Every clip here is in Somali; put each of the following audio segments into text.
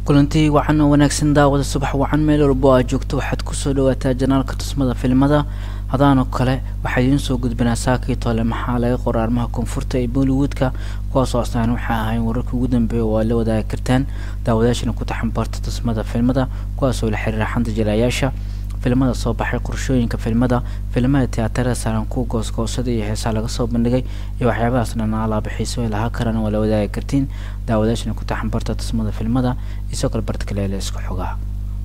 kulantii wacan oo wanaagsan daawada subax wacan meel walbo aad joogto waxaad kusoo dhawaataa janaalka tusmada filimada hadaanoo kale waxaa idiin soo gudbinaa saakii tole maxaa laga qora arrimaha koonfurta ee bollywoodka kuwaasoo astaan waxaa ahayn wararka ugu dambeeya oo aad la wadaagi kartaan daawadayaashana ku taxanbarta tusmada filimada kuwaasoo la xiriira xanta jilaayaasha filimada soo baxay qorshooyinka filimada filimada tiyaatarada saaran kuwa goosgoosada iyo heesaa laga soo bandhigay iyo waxyaabahaas dhan alaaba xiiso ay lahaa karaan waa la wadaagi kartiin daawadayaashana ku taxanbarta tusmada filimada isoo kale bartkaleele isku xogaha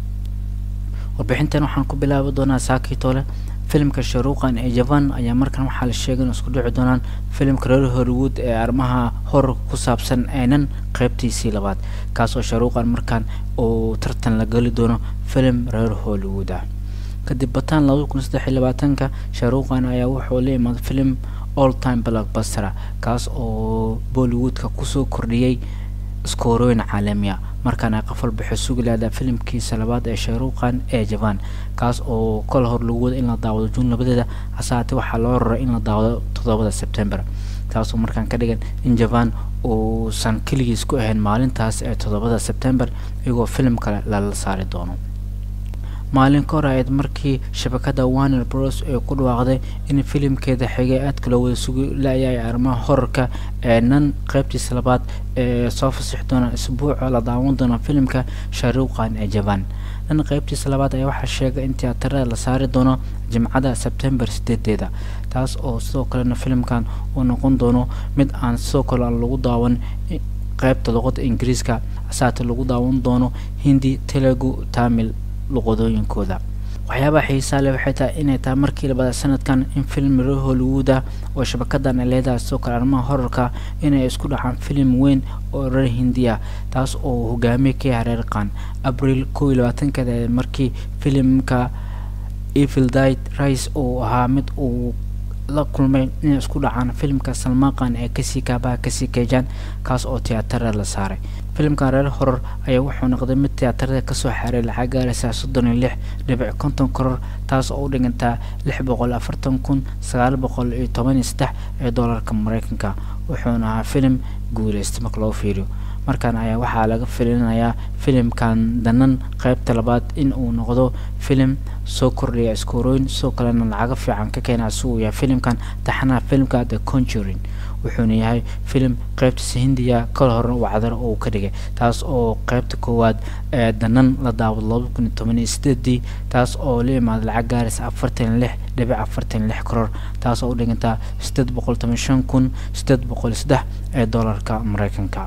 warbixintan waxaan ku bilaabi doonaa saakii tole filimka sharuuqan ee jaban ayaa markan waxaa la sheegay in isku dhici doonaan filimka reer hollywood ee arrimaha horarka ku saabsan eenan qeybtiisii labaad kaasoo sharuuqan markan uu tartan la geli doono filim reer hollywood ah kadib bataan labada kun saddex iyo labaatanka sharuuqan ayaa wuxuu la imaaday filim all time blockbuster kaas oo bollywoodka kusoo kordhiyey iskoorooyin caalamiya markaana qof walba wuxuu sugi lahdaa filimkiisa labaad ee shayruuqan ee jaban kaas oo kol hor lagu wada in la daawado juun labadeeda hasaate waxaa loo raray in la daawado toddobada sebtember taasoo markaan ka dhigan in jaban uusan keligiis ku ahayn maalintaas ee toddobada sebtember iyagoo filim kale lala saari doono maalin ka hor ahayd markii shabakada warner bros ee ku dhawaaqday in filimkeeda xigay aadka loo wada sugi la-yahay arrimaha horarka ee nan qeybtiisa labaad ee soo fasixi doona isbuuca la daawan doona filimka sharuuqan ee jaban nan qeybtiisa labaad ayaa waxaa sheegay in tiyaatarada la saari doono jimcada sebtembar sideedeeda taas oo sidoo kalena filimkan uu noqon doono mid aan sidoo kale aan lagu daawan qeybta luqada ingiriiska asaate lagu daawan doono hindi telugu tamil luqadooyinkooda waxyaabaha xiisaa leh waxay tahay inay tahay markii labada sanadkan in film reer hollywood ah oo shabakadan ay leedahay sidoo kale arrimaha horarka inay isku dhacaan filim weyn oo reer hindiya taas oo hogaamiye ka yahay reer qan abril kow iyo labaatankeeda markii filimka evil died rice uu ahaa mid uu la kulmay inay isku dhacaan filimka salmaaqan ee kasii kaabaha kasii keejaan kaas oo tiyaatarada la saaray filimkan reer horor ayaa wuxuu noqday mid tiyaatarada kasoo xaaray lacag gaaraysa soddon iyo lix dhibic konton koror taas oo u dhigantaa lix boqol afartan kun sagaal boqol iyo toban iyo saddex ee doolarka mareykanka wuxuuna ahaa filim guuleystay marka loo fiiriyo markan ayaa waxaa laga filinayaa filimkan danan qeybta labaad in uu noqdo filim soo kordhaya iskoorooyin sidoo kalena lacago fiican ka keena si uu yahay filimkan taxanaha filimka the conjuring wuxuuna yahay filim qeybtiisa hindiya kal hore wacdar uu ka dhigay taas oo qeybta koowaad ee danan la daawado laba kun iyo toban iyo sideedii taas oo la imaaday lacag gaaraysa afartan iyo lix dhibic afartan iyo lix koror taas oo u dhigantaa sideed boqol toban shan kun sideed boqol iyo saddex ee doolarka mareykanka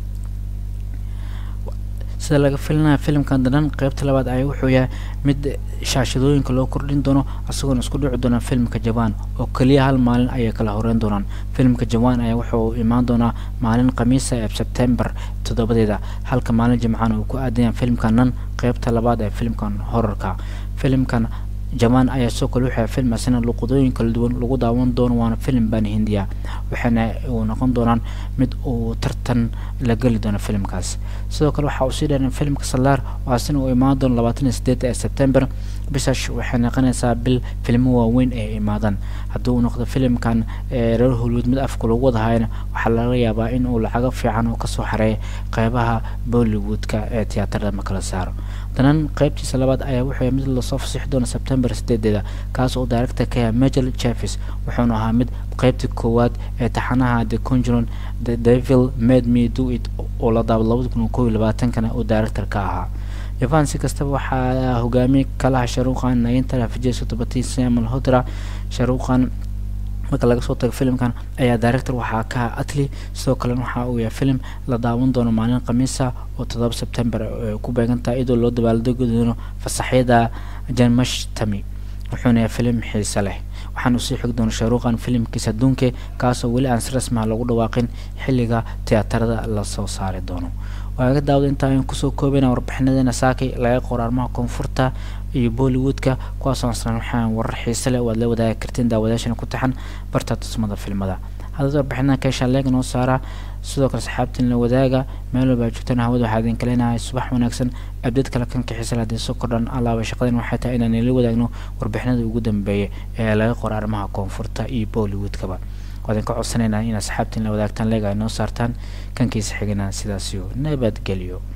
sida laga filinaya filimkan danan qeybta labaad ayaa wuxuu yahay mid shaashadooyinka loo kordhin doono isagoona isku dhici doona filimka jaban oo keliya hal maalin ayay kala horeyn doonaan filimka jaban ayaa wuxuu imaan doonaa maalin khamiisa ee sebtembar toddobadeeda halka maalin jimcaan uu ku aadayaan filimkan nan qeybta labaad ee filimkan horarka filimkan jaban ayaa sidoo kale wuxuu film asina luqadooyin kala duwan lagu daawan doono waana filim baan hindiya waxaana uu noqon doonaan mid uu tartan la geli doono filimkaas sidoo kale waxaa uu sii dheeran filimka salaar oo asina uu imaan doono labaatan iyo sideed ee sebtember bishash waxay noqonaysaa bil filmo waaweyn ee imaadaan haddii uu noqdo filimkan reer hollywood mid afka lagu wadahayana waxaa laga yaabaa in uu lacago fiican oo kasoo xareeya qeybaha bollywoodka ee tiyaatarada ma kala saaro danan qeybtiisa labaad ayaa wuxuu mid lasoo fasixi doona sebtembar sideedeeda kaas oo director ka yahay majel jeffes wuxuuna ahaa mid qeybtii koowaad ee taxanaha the conjuron the devil made me do it oo la daabo labada kun kow iyo labaatankana uu director ka ahaa jaban si kastaba waxaa hogaamiyey kalaha sharuuqan nayinta fijeso tobatii samuel hodra sharuuqan marka laga soo tago filimkan ayaa director waxaa ka aha atli sidoo kalena waxa uu yahay filim la daawan doono maalin khamiisa oo toddoba sebtember ku beegantaha iyadoo loo dabaaldegi doono fasaxyada janmashtami wuxuuna yahay filim xiise leh waxaanu sii xigi doona sharuuqan filimkiisa adduunke kaasoo weli aan si rasmiha lagu dhawaaqin xilliga tiyaatarada lasoo saari doono waaga daawada intaa ayaan kusoo koobeyna warbixinadeena saakay laga qoro arrimaha koonfurta iyo bollywoodka kuwaasoo aslan waxaan warar xiise leh waad la wadaagi kartiin daawadayaashana ku taxan barta tusmada filmada haddaad warbixinadan ka heshaan leega noo saara sidoo kale saxaabtiin la wadaaga meel walba joogtaan hawada waxaa idin kaleenahay subax wanaagsan abdeed kale kan kaxiisa haddii soo kordhan allaaba shaqadan waxay tahay inaan ila wadaagno warbixinada ugu dambeeya ee laga qoro arrimaha koonfurta iyo bollywoodkaba waadin ka codsanaynaa inaad saxaabtiin la wadaagtaan leega ay noo saartaan kankiisa xigana sidaasiyo nabadgelyo